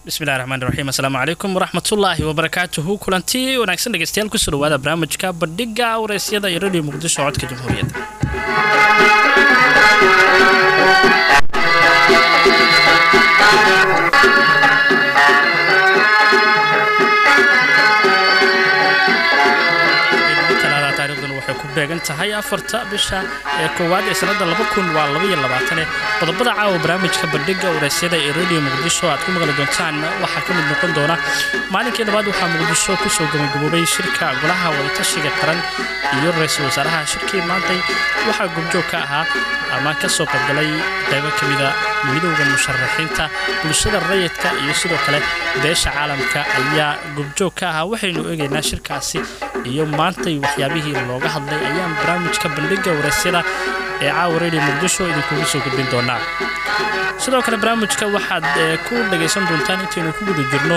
bismillahi raxmaan raxiim assalaamu calaykum waraxmatullaahi wabarakaatuhu kulanti wanaagsan dhegeystayaal kusoo dhawaada barnaamijka bandhiga wareysyada iyo radio muqdisho codka jamhuuriyadda taarikhdan waxay ku beegan tahay afarta bisha ee koowaad ee sanada laba kun waa labaiyo labaatane qodobada caawa barnaamijka bandhiga wareysyada ee radio muqdisho aad ku maqli doontaan waxaa ka mid noqon doona maalinkii labaad waxaa muqdisho kusoo gabagaboobay shirka golaha wadatashiga qaran iyo ra-iisul wasaaraha shirkii maantay waxaa gobjoog ka ahaa ama ka soo qaybgalay qaybo ka mida midowda musharaxiinta bulshada rayidka iyo sidoo kale beesha caalamka ayaa gobjoog ka ahaa waxaynu eegaynaa shirkaasi iyo maantay waxyaabihii looga hadlay ayaan barnaamijka bandhiga wareysyada ee caawa radio muqdisho idinkugu soo gudbin doonaa sidoo kale barnaamijka waxaad ku dhagaysan doontaan intaynu ku guda jirno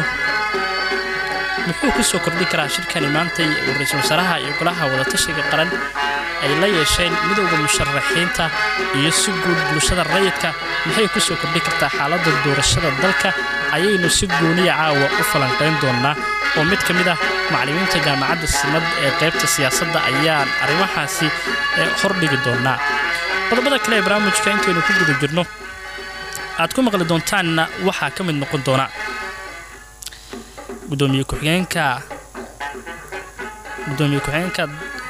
muxuu ku soo kordhin karaa shirkani maantay ra-iisul wasaaraha iyo golaha wadatashiga qaran ay la yeesheen midowda musharaxiinta iyo si guud bulshada rayidka maxay ku soo kordhin kartaa xaaladda doorashada dalka ayaynu si gooniya caawa u falanqayn doonnaa oo mid ka mid ah macallimiinta jaamacadda simad ee qaybta siyaasadda ayaan arrimahaasi hordhigi doonnaa qodobada kale ee barnaamijka intaynu ku guda jirno aad ku maqli doontaanna waxaa ka mid noqon doona gudoomiye ku-xigeenka gudoomiye ku-xigeenka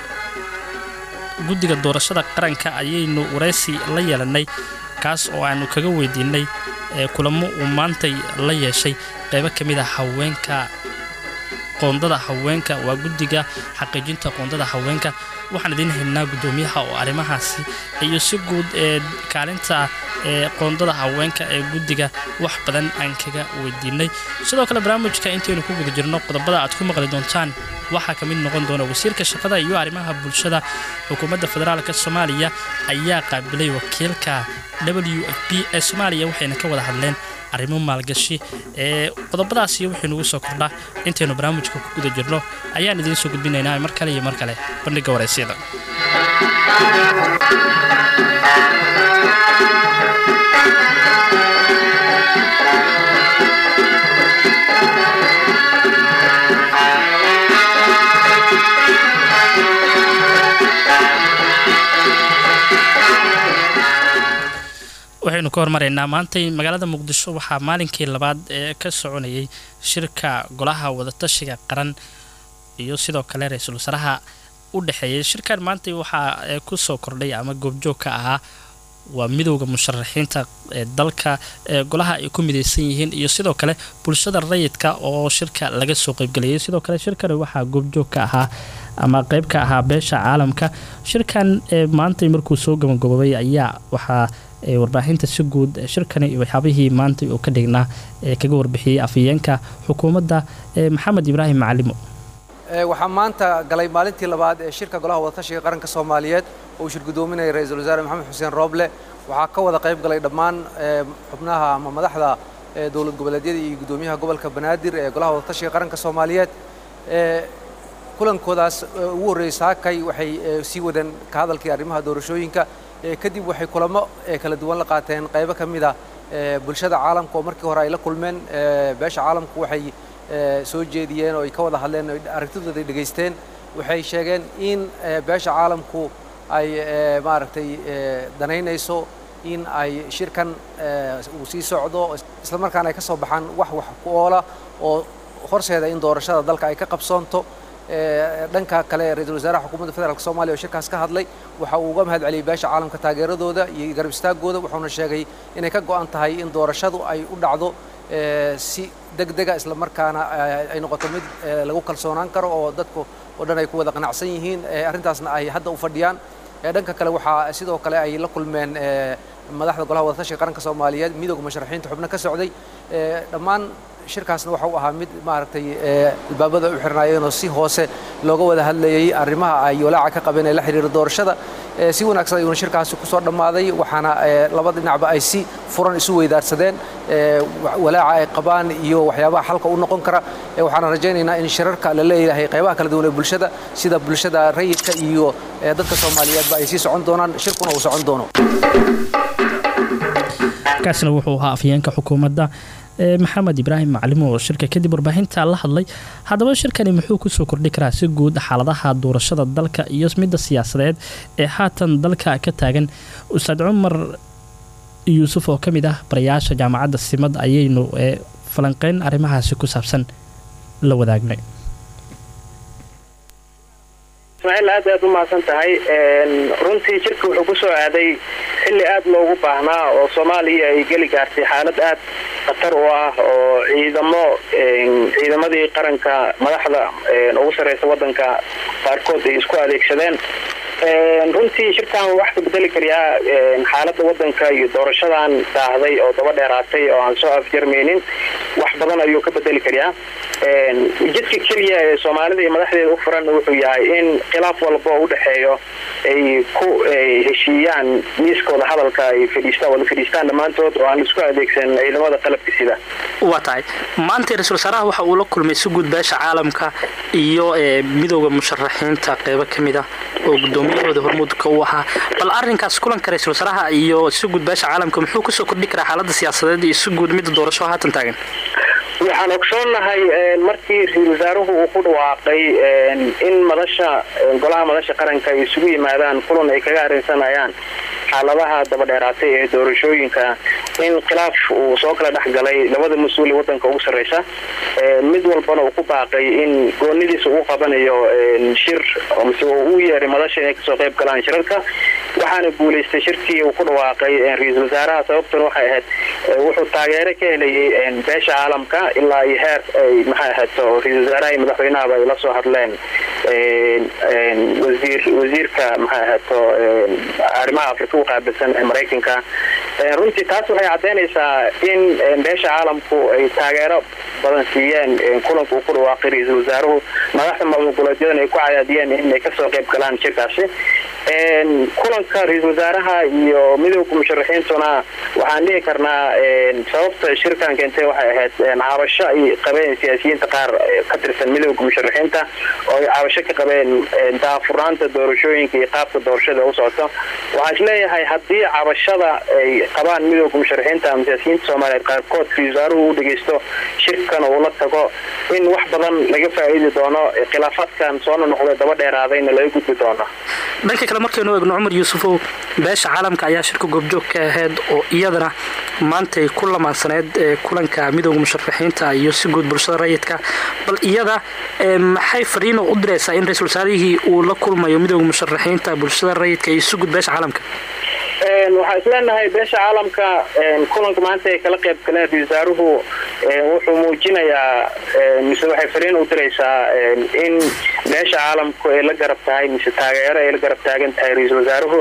guddiga doorashada qaranka ayaynu waraysi la yeelannay kaas oo aanu kaga weydiinay kulamo uu maantay la yeeshay qaybo ka mid a haweenka qoondada haweenka waa guddiga xaqiijinta qoondada haweenka waxaan idiin haynaa guddoomiyaha oo arrimahaasi iyo si guud ee kaalinta ee qoondada haweenka ee guddiga wax badan aan kaga weydiinay sidoo kale barnaamijka intaynu ku guda jirno qodobada aad ku maqli doontaan waxaa ka mid noqon doona wasiirka shaqada iyo arrimaha bulshada xukuumadda federaalk soomaaliya ayaa qaabilay wakiilka w f b ee soomaaliya waxayna ka wada hadleen arrimo maalgashi ee qodobadaasi waxaynugu soo kordhaa intaynu barnaamijka ku guda jirno ayaan idiin soo gudbinaynaa mar kale iyo mar kale bandhiga waraysyada waxaynu ka hormaraynaa maantay magaalada muqdisho waxaa maalinkii labaad ee ka soconayay shirka golaha wadatashiga qaran iyo sidoo kale ra-iisul wasaaraha u dhexeeyay shirkan maantay waxaa ku soo kordhay ama goobjoog ka ahaa waa midowda musharaxiinta ee dalka ee golaha ay ku midaysan yihiin iyo sidoo kale bulshada rayidka oo shirka laga soo qaybgelayay sidoo kale shirkani waxaa goobjoog ka ahaa ama qayb ka ahaa beesha caalamka shirkan maantay markuu soo gabagaboobay ayaa waxaa warbaahinta si guud shirkani iyo waxyaabihii maanta uu ka dhignaa ee kaga warbixiyey afhayeenka xukuumadda maxamed ibraahim macalimo waxaa maanta galay maalintii labaad ee shirka golaha wadatashiga qaranka soomaaliyeed oo uu shir gudoominaya ra-iisul wasaare maxamed xuseen rooble waxaa ka wada qayb galay dhammaan xubnaha ama madaxda dowlad goboleedyada iyo guddoomiyaha gobolka banaadir ee golaha wadatashiga qaranka soomaaliyeed kulankoodaas ugu horreeyey saakay waxay sii wadeen ka hadalkii arrimaha doorashooyinka kadib waxay kulamo kala duwan la qaateen qaybo ka mid a bulshada caalamka oo markii hore ay la kulmeen beesha caalamku waxay soo jeediyeen oo ay ka wada hadleen oo aragtidooda ay dhegaysteen waxay sheegeen in beesha caalamku ay maaragtay danaynayso in ay shirkan uu sii socdo isla markaana ay ka soo baxaan wax wax ku oola oo horseeda in doorashada dalka ay ka qabsoonto dhanka kale ra-iisul wasaaraha xukuumadda federaalk soomaliya oo shirkaas ka hadlay waxa uu uga mahad celiyey beesha caalamka taageeradooda iyo garab istaagooda wuxuuna sheegay inay ka go'an tahay in doorashadu ay u dhacdo si degdega isla markaana ay noqoto mid lagu kalsoonaan karo oo dadku oo dhan ay ku wada qanacsan yihiin arrintaasna ay hadda u fadhiyaan dhanka kale waxaa sidoo kale ay la kulmeen madaxda golaha wadatashiga qaranka soomaaliyeed midowga musharaxiinta xubno ka socday dhammaan shirkaasna waxa uu ahaa mid maaragtay albaabada u xirnaayeenoo si hoose looga wada hadlayay arrimaha ay walaaca ka qabeen ee la xiriira doorashada si wanaagsan ayuuna shirkaasi ku soo dhammaaday waxaana laba dhinacba ay si furan isu weydaarsadeen walaaca ay qabaan iyo waxyaabaha xalka u noqon kara waxaana rajaynaynaa in shirarka la leeyahay qaybaha kala duwan ee bulshada sida bulshada rayidka iyo dadka soomaaliyeedba ay sii socon doonaan shirkuna uu socon doono kaasina wuxuu ahaa afyeenka xukuumadda maxamed ibraahim maclim oo shirka kadib warbaahinta la hadlay haddaba shirkani muxuu kusoo kordhi karaa si guud xaaladaha doorashada dalka iyo midda siyaasadeed ee haatan dalka ka taagan ustaad cumar yuusuf oo ka mid ah barayaasha jaamacadda simad ayaynu falanqeyn arrimahaasi ku saabsan la wadaagnay ismaaciil aad aad u mahadsan tahay runtii jirka wuxuu ku soo aaday xilli aad loogu baahnaa oo soomaaliya ay geli gaartay xaalad aad khatar u ah oo ciidamo ciidamadii qaranka madaxda ugu sarreysa waddanka qaarkood ay isku adeegsadeen runtii shirkan wax ka bedeli karayaa xaaladda waddanka iyo doorashadan daahday oo daba dheeraatay oo aan soo afjarmaynin wax badan ayuu ka bedeli karayaa jidka keliya ee soomaalida iyo madaxdeeda u furan wuxuu yahay in khilaaf walba oo u dhexeeyo ay ku heshiiyaan miiskooda hadalka ay fadhiistaan wada fadhiistaan dhammaantood oo aan isku adeegsan ciidamada qalabka sida waa tahay maanta ra-iisul wasaaraha waxa uu la kulmay si guud beesha caalamka iyo midooda musharaxiinta qeybo ka mid ah oo gudoomiyahooda hormuudka u ahaa bal arinkaas kulanka ra-iisul wasaaraha iyo si guud beesha caalamka muxuu kusoo kordhi karaa xaalada siyaasadeed iyo si guud midda doorasho haatan taagan waxaan ogsoonnahay markii ra-iisul wasaaruhu uu ku dhawaaqay in madasha golaha madasha qaranka ay isugu yimaadaan kulan ay kaga arrinsanayaan xaaladaha dabadheeraatay ee doorashooyinka in khilaaf uu soo kala dhex galay labada mas-uul ee waddanka ugu sarreysa mid walbana uu ku baaqay in goonidiisa uu qabanayo shir mise uu u yeeray madasha inay kasoo qayb galaan shirarka waxaana guulaystay shirkii uu ku dhawaaqay ra-iisul wasaaraha sababtuna waxay ahayd wuxuu taageero ka helayay beesha caalamka ilaa iyo heer ay maxay ahayto ra-iisul wasaaraha iyo madaxweynahaba ay la soo hadleen wasiir wasiirka maxay ahayto arrimaha afrika u qaabilsan ee maraykanka runtii taas waxay caddaynaysaa in beesha caalamku ay taageero badan siiyeen kulanka uu ku dhawaaqay ra-iisul wasaaruhu madaxda maamulgoboleedyadan ay ku cadaadiyeen inay kasoo qayb galaan shirkaasi kulanka ra-iisul wasaaraha iyo midowga musharaxiintuna waxaan dhihi karnaa sababta shirkan keentay waxay ahayd cabasho ay qabeen siyaasiyiinta qaar ka tirsan midowga musharaxiinta oo ay cabasho ka qabeen daafurnaanta doorashooyinka iyo qaabka doorashada u socoto waxaan isleeyahay haddii cabashada ay qabaan midowga musharaxiinta ama siyaasiyiinta soomaaliyeed qaarkood ra-isul wasaaruhu u dhegeysto shirkan uu la tago in wax badan laga faa'iidi doono khilaafaadkan soona noqday daba dheeraadayna laga gudbi doono dhanka kale markaynu eegno cumar yuusufow beesha caalamka ayaa shirka goobjoog ka ahayd oo iyadana maantay ku lamaansaneyd kulanka midowda musharaxiinta iyo si guud bulshada rayidka bal iyada maxay fariino u diraysaa in ra-iisul wasaarihii uu la kulmayo midowda musharaxiinta bulshada rayidka iyo si guud beesha caalamka waxaa isleenahay beesha caalamka kulanka maanta ay kala qayb galeen ra-isul wasaaruhu wuxuu muujinayaa mise waxay fariin u diraysaa in beesha caalamku ay la garab tahay mise taageero ay la garab taagan tahay ra-iisul wasaaruhu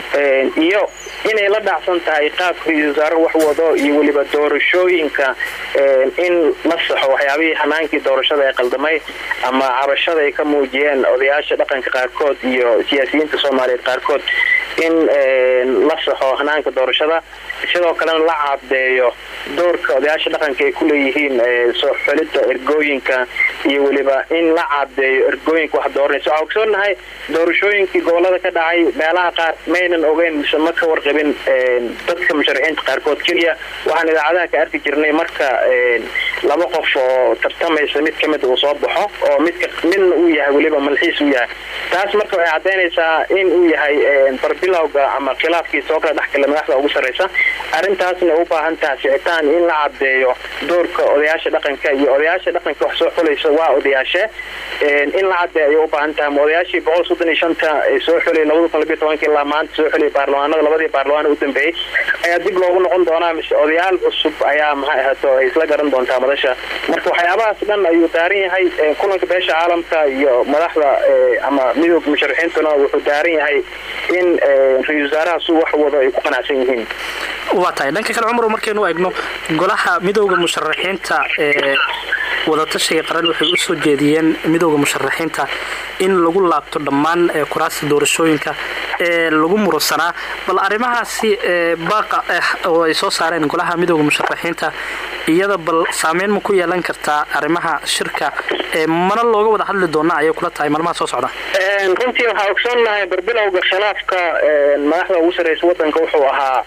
iyo inay la dhacsan tahay qaabka ra-iisul wasaaruhu wax wado iyo weliba doorashooyinka in la saxo waxyaabihii hanaankii doorashada ee qaldamay ama cabashada ay ka muujiyeen odayaasha dhaqanka qaarkood iyo siyaasiyiinta soomaaliyeed qaarkood in la saxo hanaanka doorashada sidoo kalena la cadeeyo doorka odayaasha dhaqanka ay ku leeyihiin soo xulidda ergooyinka iyo weliba in la cadeeyo ergooyinka wax dooranaysa waxaa ogsoonahay doorashooyinkii gobolada ka dhacay meelaha qaar maynan ogeyn mise ma ka warqabin dadka musharaxiinta qaarkood keliya waxaan idaacadaha ka arki jirnay marka laba qof oo tartamaysa mid kamid uu soo baxo oo midka midna uu yahay weliba malxiis uu yahay taas marka waxay cadaynaysaa in uu yahay barbilowga ama khilaafkii soo kala dhexgala madaxda ugu sarreysa arrintaasna u baahan taha sicitaan in la cadeeyo doorka odayaasha dhaqanka iyo odayaasha dhaqanka wax soo xulaysa waa odayaashe in la cadeeyo ayay u baahan taha ma odayaashii boqol soddon iyo shanta ee soo xulay labada kun labiyo tobanka ilaa maanta soo xulay baarlamaanada labadii baarlamaan u dambeeyey ayaa dib loogu noqon doonaa mise odayaal cusub ayaa maxay ahato ay isla garan doontaa madasha marka waxyaabahaas dhan ayuu daaran yahay kulanka beesha caalamka iyo madaxda ama midooda musharaxiintuna wuxuu daaran yahay in ra-isul wasaaraha su wax wado ay ku qanacsan yihiin waa tahay dhanka kale cumar markaynu eegno golaha midowda musharaxiinta ee wadatashiga qaran waxay u soo jeediyeen midowda musharaxiinta in lagu laabto dhammaan kuraasta doorashooyinka ee lagu murusanaa bal arrimahaasi baaqa ah oo ay soo saareen golaha midowda musharaxiinta iyada bal saameyn ma ku yeelan kartaa arrimaha shirka mana looga wada hadli doona ayay kula tahay maalmaha soo socda runtii waxaa ogsoonnahay barbilowga khilaafka madaxda ugu sarreysa wadanka wuxuu ahaa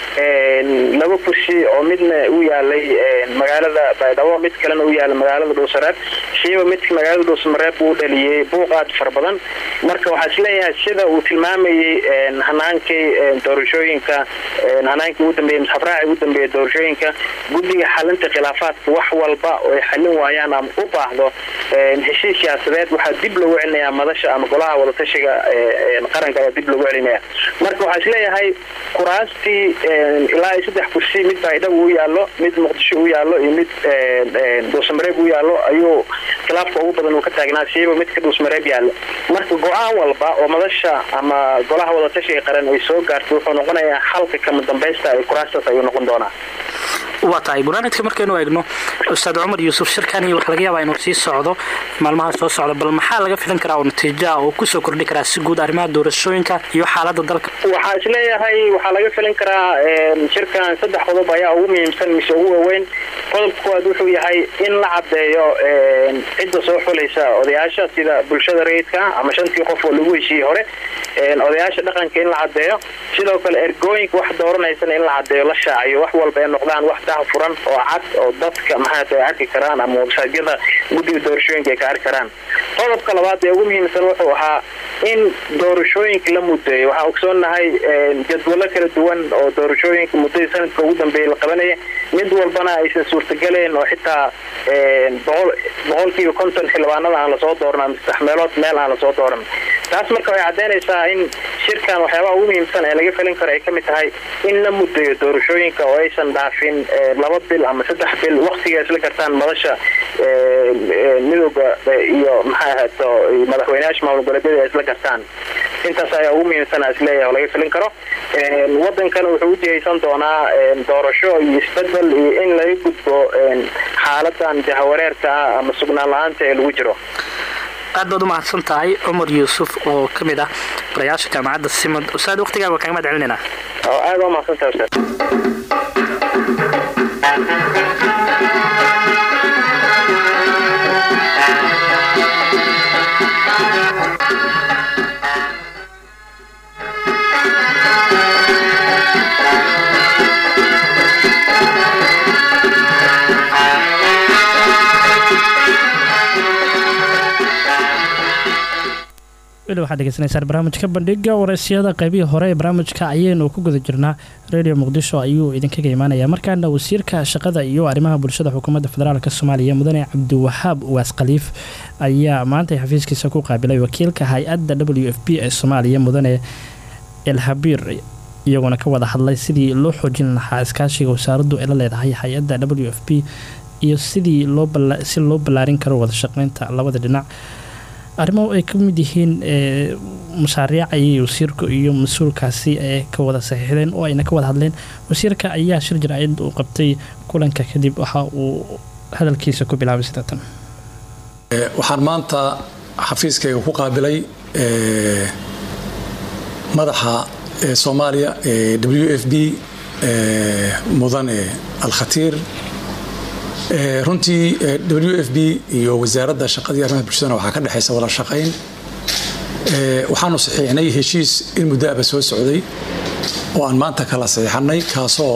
laba kursi oo midna u yaalay magaalada baydhabo mid kalena u yaala magaalada dhuusareeb shiiba midka magaalada dhuusamareeb uu dhaliyey buuq aad fara badan marka waxaa isleeyahay sida uu tilmaamayey hanaankii doorashooyinka hanaankii ugu dambeeyey misxabraaci ugu dambeeyey doorashooyinka guddiga xalinta khilaafaadka wax walba oo ay xallin waayaan ama u baahdo heshiis siyaasadeed waxaa dib loogu celinayaa madasha ama golaha wadatashiga qaranka ayaa dib loogu celinaya marka waxaa isleeyahay kuraastii ilaa iyo saddex kursi mid baydhabo u yaallo mid muqdisho u yaallo iyo mid dhuusamareeb u yaallo ayuu khilaafka ugu badan uu ka taagnaa siiba midka dhuusmareeb yaallo marka go-aan walba oo madasha ama golaha wadatashiga qaran ay soo gaarto wuxuu noqonayaa xalka kama dambaysta ee kuraastaas ayuu noqon doonaa waa tahay gunaanidka markaynu eegno ustaad cumar yuusuf shirkani waxaa laga yaabaa inuu sii socdo maalmaha soo socda bal maxaa laga filan karaa oo natiijoa oo kusoo kordhi karaa si guud arrimaha doorashooyinka iyo xaalada dalka waxaa isleeyahay waxaa laga filin karaa shirkan saddex qodob ayaa ugu muhiimsan mise ugu waaweyn qodobka koowaad wuxuu yahay in la caddeeyo cidda soo xulaysa odayaasha sida bulshada rayidka ama shantii qof oo lagu heshiiyey hore odayaasha dhaqanka in la caddeeyo sidoo kale ergooyinka wax dooranaysana in la caddeeyo la shaaciyo wax walba ay noqdaan wax daha furan oo cad oo dadka maxaata ay arki karaan ama websaadyada guddiga doorashooyinka ay ka arki karaan qodobka labaad ee ugu muhiimsan wuxuu ahaa in doorashooyinka la mudeeyo waxaan ogsoonahay jadwalo kala duwan oo doorashooyinka muddadii sanadka ugu dambeeyay la qabanaya mid walbana aysan suurtagaleen oo xitaa boqolkiiba konton xildhibaanada aan lasoo dooran ama saddex meelood meel aan lasoo dooran taas marka waxay caddaynaysaa in shirkan waxyaabaha ugu muhiimsan ee laga felin karo ay ka mid tahay in la mudeeyo doorashooyinka oo aysan dhaafin laba bil ama saddex bil waktiga isla gartaan madasha midooda iyo maxaa ahaato madaxweyneyaasha maamul goboleedyada ay isla gartaan intaas ayaa ugu muhiimsan aan isleeyahay oo laga filin karo wadankana wuxuu ujihaysan doonaa doorasho iyo isbedel iyo in laga gudbo xaaladan jahawareerka ah ama sugnaan la-aanta ee lagu jiro aad baad u mahadsan tahay cumar yuusuf oo ka mid ah barayaasha jaamacadda simad ustaad waqtigaaga waa kaga mahad celinayna oo aad waa mahadsan tahay ustaad weli waxaad degeysanaysaan barnaamijka bandhiga waraysyada qaybihii hore ee barnaamijka ayaynu ku guda jirnaa radio muqdisho ayuu idinkaga imaanaya markaana wasiirka shaqada iyo arrimaha bulshada xukuumadda federaalk soomaaliya mudane cabdiwahaab waas khaliif ayaa maanta xafiiskiisa ku qaabilay wakiilka hay-adda w f b ee soomaaliya mudane elhabiir iyagoona ka wada hadlay sidii loo xoojin lahaa iskaashiga wasaaraddu ay la leedahay hay-adda w f b iyo sidii si loo ballaarin karo wada shaqeynta labada dhinac arrimo ay ka mid yihiin mashaariic ayay wasiirka iyo mas-uulkaasi ee ka wada saxiixdeen oo ayna ka wada hadleen wasiirka ayaa shir jir-cid uu qabtay kulanka kadib waxa uu hadalkiisa ku bilaabay sida tan waxaan maanta xafiiskayga ku qaabilay madaxa soomaaliya ee w f b mudane alkhatiir runtii w f b iyo wasaaradda shaqadii arrimaha bulshadana waxaa ka dhexaysa wada shaqayn waxaanu saxiixnay heshiis in muddo aba soo socday oo aan maanta kala saxiixanay kaasoo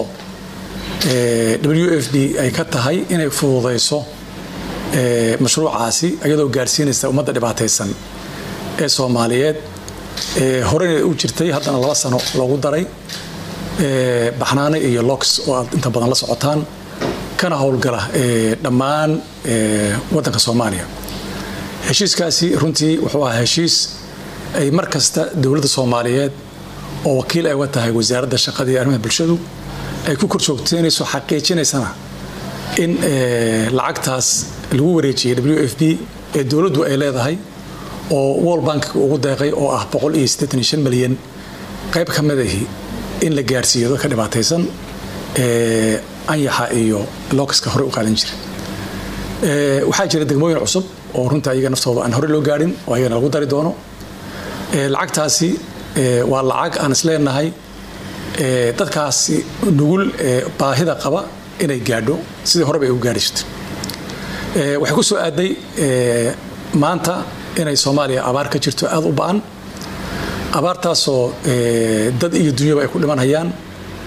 w f b ay ka tahay inay fududayso mashruucaasi iyadoo gaarsiinaysa ummadda dhibaataysan ee soomaaliyeed horena u jirtay haddana laba sano loogu daray baxnaane iyo lox oo aad inta badan la socotaan kana howlgala dhammaan wadanka soomaaliya heshiiskaasi runtii wuxuu ahaa heshiis ay mar kasta dowladda soomaaliyeed oo wakiil ay uga tahay wasaaradda shaqada iyo arrimaha bulshadu ay ku korjoogteynayso xaqiijinaysana in lacagtaas lagu wareejiyay w f b ee dowladdu ay leedahay oo world bank ugu deeqay oo ah milyan qayb ka midahi in la gaarsiiyo dadka dhibaataysan anyaxa iyo lokaska hore u qaadan jira waxaa jira degmooyin cusub oo runta ayaga naftooda aan hore loo gaadhin oo ayagana lagu dari doono lacagtaasi waa lacag aan isleenahay dadkaasi nugul baahida qaba inay gaadho sidii horeba ay u gaadhi jirto waxay ku soo aaday maanta inay soomaaliya abaar ka jirto aada u ba-an abaartaasoo dad iyo dunyaba ay ku dhimanhayaan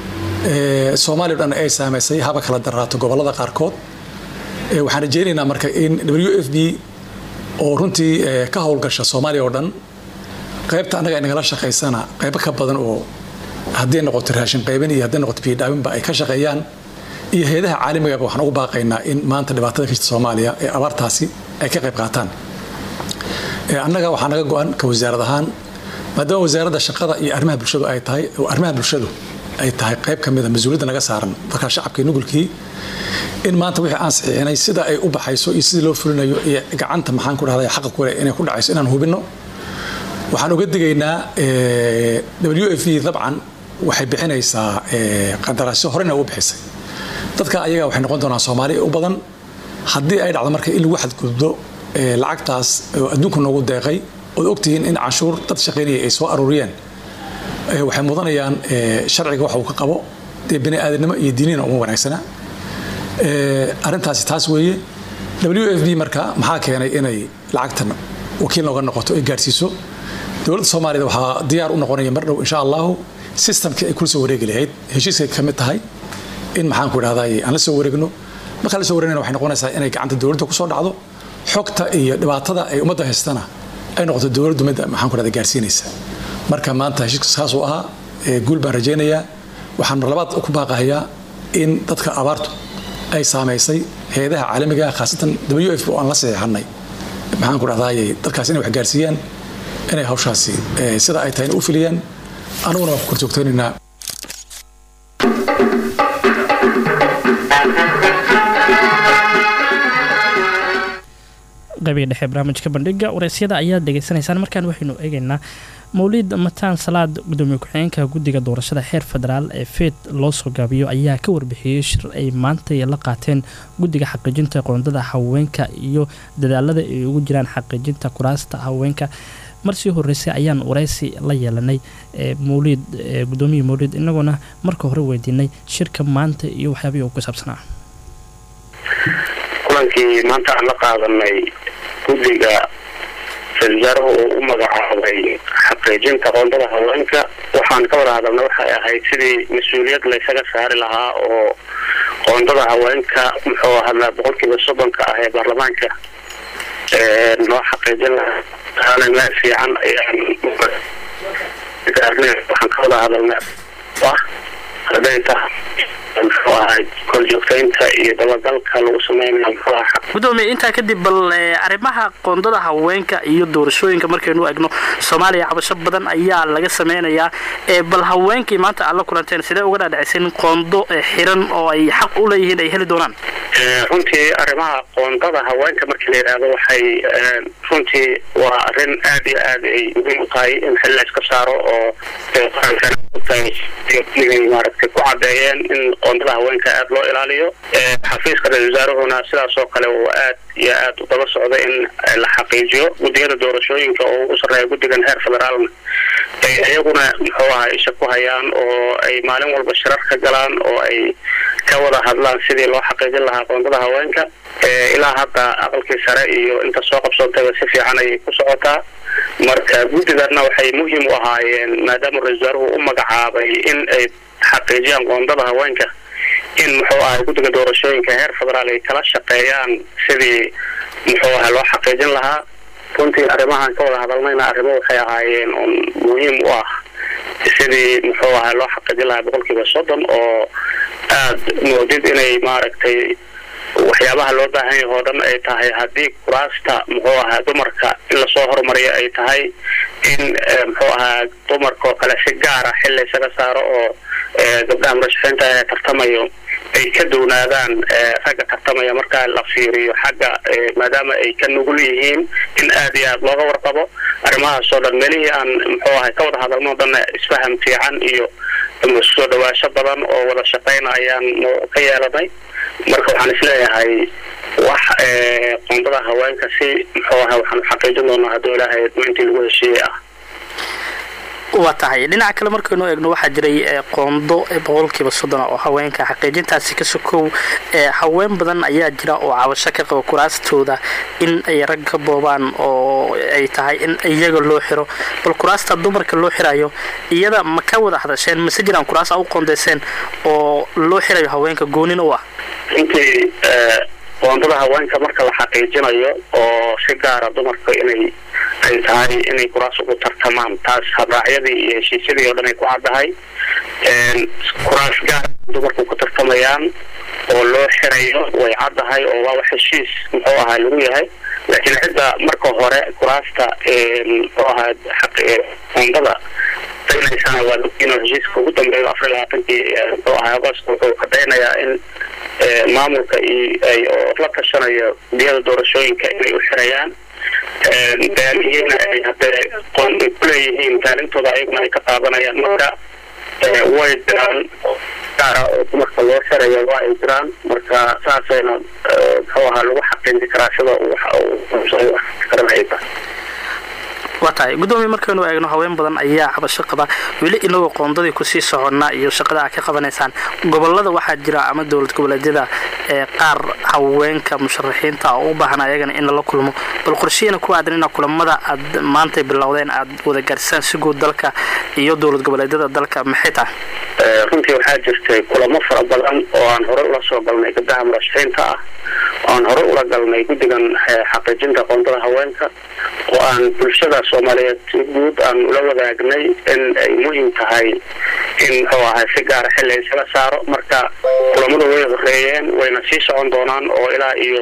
soomaaliya o dhan ay saamaysay haba kala daraato gobollada qaarkood waxaan rajaynaynaa marka in w f b oo runtii ka howlgasha soomaaliya oo dhan qaybta annaga inagala shaqaysana qaybo ka badan oo hadday noqoto raashin qaybin iyo hadday noqoto biyodhaabinba ay ka shaqeeyaan iyo hay-adaha caalamigaba waxaan ugu baaqaynaa in maanta dhibaatada ka jirta soomaaliya ee abaartaasi ay ka qayb qaataan annaga waxaa naga go-an ka wasaarad ahaan maadaama wasaaradda shaqada iyo arrimaha bulshadu ay tahay oo arrimaha bulshadu ay tahay qayb ka mida mas-uuliyadda naga saaran markaa shacabkii nugulkii in maanta wixii aan saxiixinay sida ay u baxayso iyo sidii loo fulinayo iyo gacanta maxaan ku dhahday xaqa kule inay ku dhacayso inaan hubinno waxaan uga digaynaa w f e dabcan waxay bixinaysaa qandaraasyo horena uga bixisay dadka ayaga waxay noqon doonaan soomaaliya u badan haddii ay dhacdo marka in lagu xadgudbo lacagtaas oo adduunku noogu deeqay ood ogtihiin in canshuur dad shaqaynaya ay soo aruuriyeen waxay mudanayaan sharciga waxa uu ka qabo dee bani aadamnimo iyo diinina uma wanaagsana arrintaasi taas weeye w f b marka maxaa keenay inay lacagtan wakiil nooga noqoto ay gaadhsiiso dowladda soomaaliyad waxaa diyaar u noqonaya mar dhow insha allahu systemkii ay kula soo wareegi lahayd heshiiskay ka mid tahay in maxaan ku idhahday aan la soo wareegno markaan la soo wareegna waxay noqonaysaa inay gacanta dowladda kusoo dhacdo xogta iyo dhibaatada ay ummadda haystana ay noqoto dowladdu mid maxaan ku idhahda gaarsiinaysa marka maanta heshiiska saasuu ahaa guul baan rajaynayaa waxaan mar labaad ku baaqahayaa in dadka abaartu ay saamaysay hay-adaha caalamiga khaasatan w f oo aan la saxiixanay maxaan ku dhahdaayey dadkaas inay wax gaarsiiyaan inay hawshaasi sida ay tahayna u filiyaan anuguna waan ku korjoogtaynaynaa qaybiga dhexe barnaamijka bandhiga wareysyada ayaad dhegeysanaysaan markaan waxaynu eegaynaa mawlid mataan salaad gudoomiye ku-xigeenka guddiga doorashada xeer federaal ee feed loo soo gaabiyo ayaa ka warbixiyey shir ay maantay la qaateen guddiga xaqiijinta qoondada haweenka iyo dadaalada ay ugu jiraan xaqiijinta kuraasta haweenka marsii horeysay ayaan wareysi la yeelanay mawlid gudoomiye mawlid inagoona marka hore weydiinay shirka maanta iyo waxyaabihii uu ku saabsanaa kulankii maanta aan la qaadanay guddiga ra-isul wasaaruhu uu u magacaabay xaqiijinta qoondada haweenka waxaan ka wada hadalna waxay ahayd sidii mas-uuliyad laysaga saari lahaa oo qoondada haweenka muxuu hadlaa boqolkiiba soddonka ah ee baarlamaanka loo xaqiijin lahaa meel fiican ayaan gaarnay waxaan ka wada hadalna ah haday tahay muxuu ahay korjoogtaynta iyo dabagalka lagu sameynayo muxuu ahaa gudoomiye intaa kadib bal arrimaha qoondada haweenka iyo doorashooyinka markaynu egno soomaaliya cabasho badan ayaa laga sameynayaa bal haweenkii maanta aad la kulanteen sidee uga dhaadhicisen qoondo xiran oo ay xaq u leeyihiin ay heli doonaan runtii arrimaha qoondada haweenka markii la yidhaahdo waxay runtii waa arrin aad iyo aad ay muhiim u tahay in xil la iska saaro oo qarankana maaragtay ku cadeeyeen in qoondada haweenka aada loo ilaaliyo xafiiska ra-isul wasaaruhuna sidaas oo kale uu aad iyo aad u daba socda in la xaqiijiyo guddiyada doorashooyinka oo ugu sarreeya guddigan heer federaalna ay iyaguna muxuu ahaa isha ku hayaan oo ay maalin walba shirar ka galaan oo ay ka wada hadlaan sidii loo xaqiijin lahaa qoondada haweenka ilaa hadda aqalkii sare iyo inta soo qabsoontayba si fiican ayay ku socotaa marka guddiganna waxay muhiim u ahaayeen maadaama ra-isul wasaaruhu u magacaabay in ay xaqiijiyaan qoondada haweenka in muxuu ahay guddiga doorashooyinka heer federaal ay kala shaqeeyaan sidii muxuu ahay loo xaqiijin lahaa runtii arrimahan ka wada hadalnayna arrimo waxay ahaayeen un muhiim u ah sidii muxuu ahay loo xaqiijin lahaa boqolkiiba soddon oo aad moodid inay maaragtay waxyaabaha loo baahan yahay oo dhan ay tahay haddii kuraasta muxuu ahaa dumarka in lasoo horumariyo ay tahay in muxuu ahaa dumarka oo kale si gaara xil laysaga saaro oo gabdhaha murashaxiinta ee tartamayo ay ka downaadaan ragga tartamaya markaa la fiiriyo xagga maadaama ay ka nugul yihiin in aad iyo aad looga warqabo arrimahaasoo dhan meelihii aan muxuu ahay ka wada hadalno o dhanna isfaham fiican iyo soo dhawaasho badan oo wada shaqayna ayaan ka yeelanay marka waxaan isleeyahay wax qoondada haweenka si muxuu ahay waxaan xaqiijin doonaa hadduu ilaahay intii lagu heshiiyey ah waa tahay dhinaca kale markaynu eegno waxaa jiray qoondo boqolkiiba soddon oo haweenka xaqiijintaasi ka sokow haween badan ayaa jira oo cabasho ka qaba kuraastooda in ay rag ka boobaan oo ay tahay in iyaga loo xiro bal kuraasta dumarka loo xirayo iyada ma ka wada hadasheen mase jiraan kuraas a u qoondeyseen oo loo xirayo haweenka goonin u ah intii qoondada haweenka marka la xaqiijinayo oo si gaara dumarka inay ay tahay inay kuraas ugu tartamaan taas habraacyadii iyo heshiisyadii oo dhan ay ku caddahay kuraas gaara dumarku ku tartamayaan oo loo xirayo way caddahay oo waa wax heshiis muxuu ahaa lagu yahay laakiin cidda marka hore kuraasta muxuu ahaa qoondada daynaysana waa inuu heshiiska ugu dambeeyo afar iyo labaatankii muxuu ahaa agost wuxuu cadaynayaa in maamulka ay oo la tashanayo biyada doorashooyinka inay u xirayaan daalihiina ay hadee qoonay kuleeyihiin daalintooda ayaguna ay ka qaadanayaan marka way jiraan gaara oo dumarka loo xirayo waa ay jiraan marka saasayna muxuu ahaa lagu xaqiiji karaa sida karanaysa waa tahay guddoomiye markaynu eegno haween badan ayaa cabasho qaba weli inagoo qoondadii kusii soconnaa iyo shaqada aad ka qabanaysaan gobolada waxaa jira ama dowlad goboleedyada ee qaar haweenka musharaxiinta oo u baahan ayagana in lala kulmo bal qorshihiina ku aadan ina kulamada aad maantay bilowdeen aad wada gaarsaan si guud dalka iyo dowlad goboleedyada dalka maxay tahay runtii waxaa jirtay kulamo fara badan oo aan hore ula soo galnay gabdaha murashaxiinta ah oo aan hore ula galnay guddigan xaqiijinta qoondada haweenka oo aan bulshada soomaaliyeed si guud aan ula wadaagnay in ay muhiim tahay in muxuu ahay si gaara xilli isaga saaro marka kulamadu way horeeyeen wayna sii socon doonaan oo ilaa iyo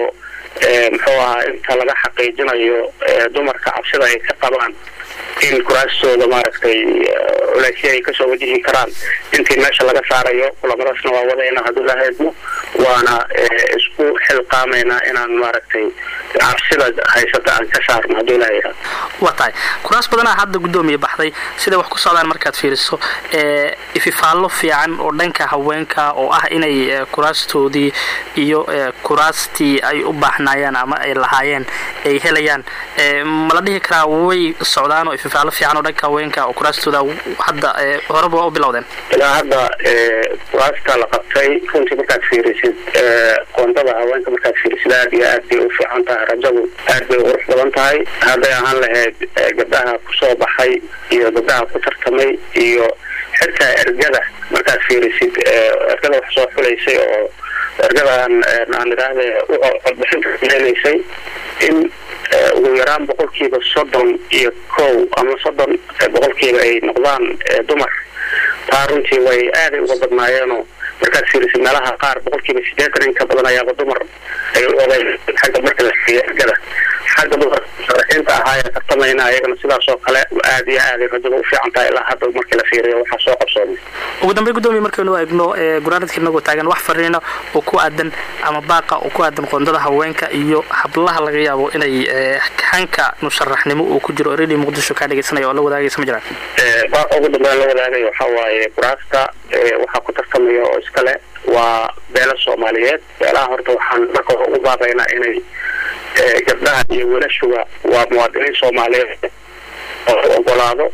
muxuu ahaa inta laga xaqiijinayo dumarka cabsida ay ka qabaan in kuraastooda maaragtay culeysya ay kasoo wajihi karaan intii meesha laga saarayo kulamadaasna waa wadayna hadduu lahaydno waana isku xilqaamaynaa inaan maaragtay cabsida haysata aan ka saarno hadduu lahayaa waa tahay kuraas badanaa hadda guddoomiye baxday siday wax ku socdaan markaad fiiriso ififaallo fiican oo dhanka haweenka oo ah inay kuraastoodii iyo kuraastii ay u baahnaayeen ama ay lahaayeen ay helayaan mala dhihi karaa way socdaan oo ififaallo fiican oo dhanka haweenka oo kuraastooda hadda horeba waa u bilowdeen ilaa hadda kuraasta la qabtay runtii markaad fiirisid qoondada haweenka markaad fiirisid aad iyo aad bay u fiican tahay rajadu aad bay u qurux badan tahay hadday ahaan lahayd gabdhaha kusoo baxay iyo gabdhaha ku tartamay iyo xitaa ergada markaad fiirisid ergada wax soo xulaysay oo ergadan aan idhaahde codbixinta leenaysay in ugu yaraan boqolkiiba soddon iyo kow ama soddon boqolkiiba ay noqdaan dumar taa runtii way aaday uga badnaayeenoo markaad fiirisid meelaha qaar boqolkiiba siddeetan in ka badan ayaaba dumar ay u odayn xagga marka la siiyo ergada xagga dumarka musharaxiinta ahaa ee tartamayna ayagana sidaas oo kale aad iyo aaday rajada u fiican tahay ilaa hadda markii la fiiriyo waxaa soo qabsoomay ugu dambeyn guddoomiye markaynu eegno guraaradka inagoo taagan wax fariina oo ku aadan ama baaqa oo ku aadan qoondada haweenka iyo hablaha laga yaabo inay hanka musharaxnimo uu ku jiro radio muqdisho kaa dhegeysanaya oo la wadaagaysa ma jiraan baaqa ugu dambeyn la wadaagayo waxaa waaye kuraasta waxaa ku tartamaya oo iskale waa beelo soomaaliyeed beelaha horta waxaan marka hore ugu baaqaynaa inay gabdhaha iyo wiilashuba waa muwaadiniin soomaaliyeed oo u ogolaado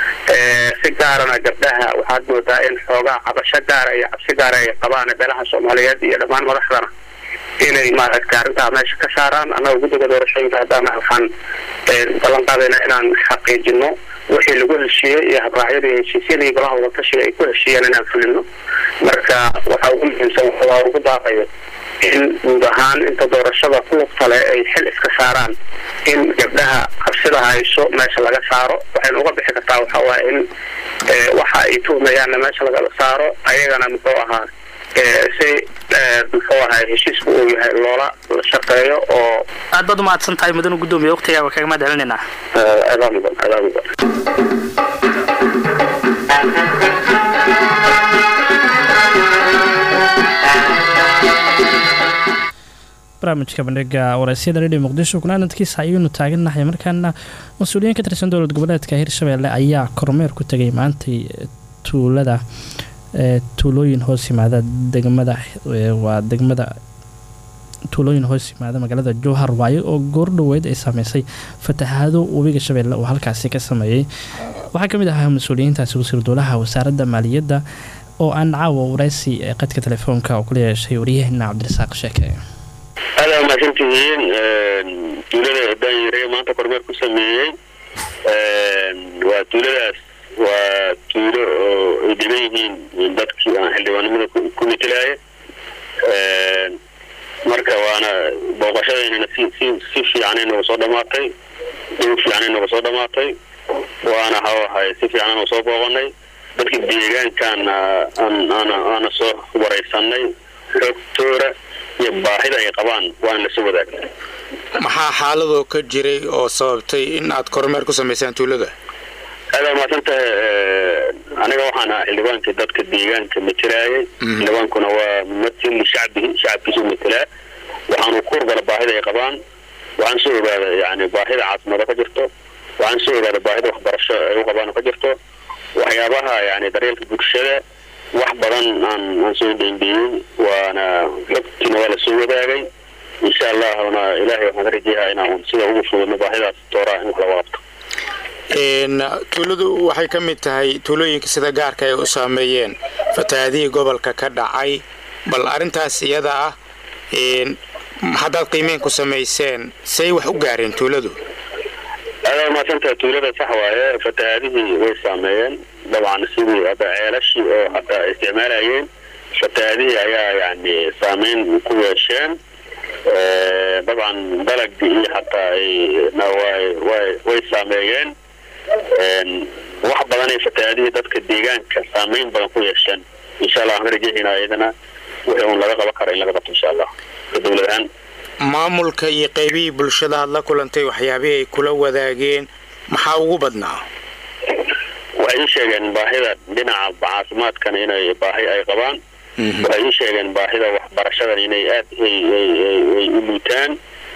si gaarana gabdhaha waxaad moodaa in xoogaa cabasho gaara iyo cabsi gaara ay qabaan beelaha soomaaliyeed iyo dhammaan madaxdana inay maaragtay arrintaa meesha ka saaraan annaga guddiga doorashooyinka haddana waxaan ballan qaadaynaa inaan xaqiijino wixii lagu heshiiyey iyo habraacyadii heshiisyadii golaha wadatashiga ay ku heshiiyeen inaan fulino marka waxaa ugu muhiimsan waa ugu baaqayo in guud ahaan inta doorashada ku lugtale ay xil iska saaraan in gabdhaha cabsida hayso meesha laga saaro waxayna uga bixi kartaa waxaa waaye in waxa ay tuhmayaanna meesha laga saaro ayagana muxuu ahaa si muxuu ahaa heshiisku uu yahay loola shaqeeyo oo aad baad umahadsan tahay mudanu guddoomiye waqtigaaga kaga mahad celinaynaa adaa mudan adaa mudan barnaamijka bandhiga wareysyada radio muqdisho kunaanadkiisa ayaynu taagannahay markaana mas-uuliyiin ka tirsan dowlad goboleedka hirshabelle ayaa kormeer ku tegay maantay tuulada tuulooyin hoos yimaada degmada waa degmada tuulooyin hoos yimaada magaalada jowhar waayo oo goordhoweyd ay saameysay fatahaado webiga shabeelle oo halkaasi ka sameeyey waxaa ka mid ahaa mas-uuliyiintaasi wasiir dowlaha wasaaradda maaliyadda oo aan caawa waraysi ee qadka telefoonka oo kula yeeshay waryaheena cabdirasaaq sheeke aada mahadsantihiin tuulada daanyare maanta kormeer ku sameeyey waa tuuladaas waa tuulo oo ay degan yihiin dadkii aan xildhibaanimada ku metelaaya marka waana booqashadeynana si si si fiicanay nooga soo dhamaatay dhow fiicanay nooga soo dhamaatay waana hawahay si fiicanan oo soo booqanay dadka deegaankaana aan aana aana soo waraysanay xogtooda iyo baahida ay qabaan waan lasoo wadaagnay maxaa xaaladoo ka jiray oo sababtay in aad kormeer ku samaysaan tuulada aada mahadsan tahay aniga waxaan ahaa xildhibaankii dadka deegaanka matelaayay xildhibaankuna waa mumatil shacbihi shacabkiisu matelaa waxaanu ku horgala baahida ay qabaan waxaan soo ogaada yani baahida caasimada ka jirto waxaan soo ogaada baahida waxbarasho ay u qabaan ka jirto waxyaabaha yani daryeelka bulshada wax badan aan aan soo dheendheeyey waana logtiina waa lasoo wadaagay insha allahna ilaahay waxaan ka rajeeyaa inaan sida ugu fududno baahidaas tooraa in wax laga qabto tuuladu waxay ka mid tahay tuulooyinka sida gaarka ay u saameeyeen fatahaadihii gobolka ka dhacay bal arrintaas iyada ah haddaad qiimeyn ku samayseen say wax u gaareen tuuladu aada mahadsantaha tuulada sax waaye fatahaadihii way saameeyeen dabcan sidii hadda ceelashii oo hadda isticmaalayeen fatahaadihii ayaa yani saameyn ku yeesheen dabcan dalagii iyo hataa ayna way way way saameeyeen wax badan ay fatahaadihii dadka deegaanka saameyn badan ku yeesheen insha allah waxaan ka rajeynaa iyadana wixii uun laga qaban kara in laga qabto insha allah ka dowlad ahaan maamulka iyo qaybihii bulshada aad la kulantay waxyaabihii ay kula wadaageen maxaa ugu badnaa waxay ii sheegeen baahida dhinaca caafimaadkan inay baahi ay qabaan waxay ii sheegeen baahida waxbarashadan inay aad ay u liitaan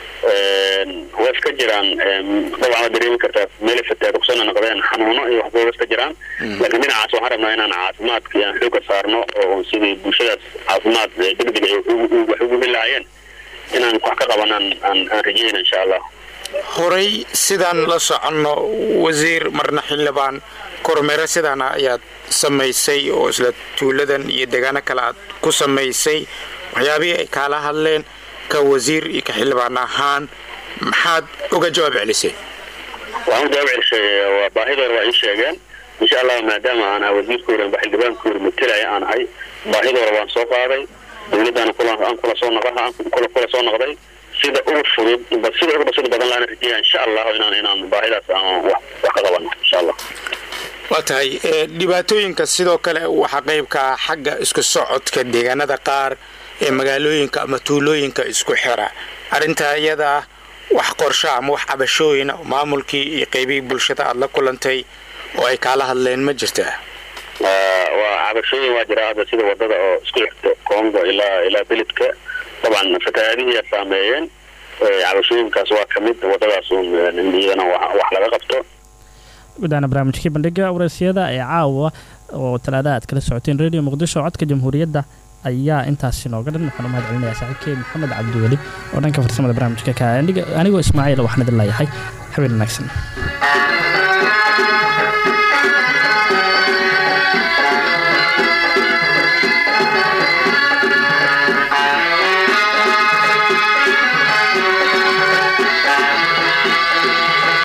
waa iska jiraan dabcan waad dareemi kartaa meelay fataada kusoo noqdeen xanuuno iyo waxba iska jiraan laakiin dhinacaas waxaan rabnaa inaan caafimaadka iyo aan xooga saarno oo sidii bulshadaas caafimaad degdeg ay wax ugu heli lahaayeen inaan wax ka qabanaan aan aan rajeyna insha allah horay sidaan la soconno wasiir marna xildhibaan kormeero sidaana ayaad samaysay oo isla tuuladan iyo deegaano kale aad ku samaysay waxyaabihii ay kaala hadleen ka wasiir iyo ka xildhibaan ahaan maxaad uga jawaab celisay waxaan u jawaab celisay waa baahidooda waa ii sheegeen insha allah maadaama aan ahaa wasiirkooda amba xildhibaankooda matelaya aan ahay baahidooda waan soo qaaday dowladdaana aan kula soo noqo kula kula soo noqday sida ugu fudud sida ugu basida badan laana rajeeya insha allah inaan inaan baahidaas aan wax wax ka qabano insha allah waa tahay dhibaatooyinka sidoo kale waxaa qaybka ah xagga isku socodka deegaanada qaar ee magaalooyinka ama tuulooyinka isku xira arrintaa iyada ah wax qorsho ama wax cabashooyina maamulkii iyo qaybihii bulshada aada la kulantay oo ay kaala hadleen ma jirtaa waa cabashooyin waa jira hadda sida wadada oo isku xigto congo ilaa ilaa beledka dabcan fatahaadihii saameeyeen cabashooyinkaas waa ka mid wadadaas iyadana wax laga qabto gudaana barnaamijkii bandhiga waraysyada ee caawa oo talaada aad kala socoteen radio muqdisho codka jamhuuriyadda ayaa intaasi nooga dhan waxaan u mahad celinayaa saaxiibkey maxamed cabdiweli oo dhanka farsamada barnaamijka ka anigoo ismaaciil waxaan idin leeyahay habeen wanaagsan